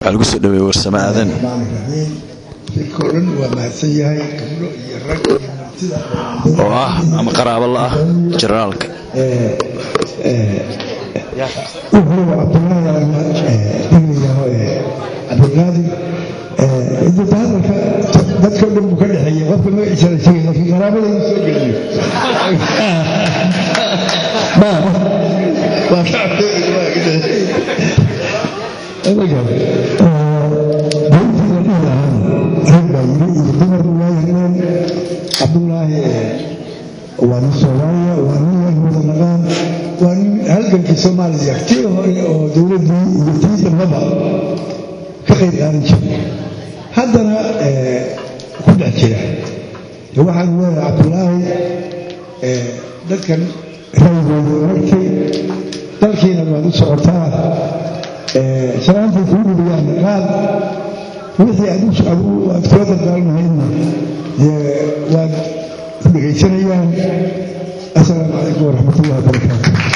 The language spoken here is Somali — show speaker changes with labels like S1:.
S1: waxaa lagu soo dhaweeyey warsame aadan
S2: raxmaaniraxiim shirkoo dhan waa mahadsan yahay gabdho iyo rag iyo martida
S1: oo ah ama qaraabo la ah generaalka
S2: wuxuu cabdulaahi diglayaho cabdulqaadir inta hadalka dadka dhan buu ka dhexeeyey qofka magaciisa la sheegay laakiin qaraabada in soo geliyo ma waa cabdulaahi waa nin soomaaliya waa nin wada naqaan waa nin halgankii soomaaliya tii hore oo dowladdii iyo tii dambaba ka qayb qaadan jiray haddana ku dhex jira waxaan leeyahay cabdulaahi dadkan raygooda oragtay dalkiina waad u socotaa salaantay kuu dhibiyaan qaad wixii aad kula dardaalmahaydna waad ku dhegaysanayaan asalaamu calaykum waraxmat ullahi wabarakaatu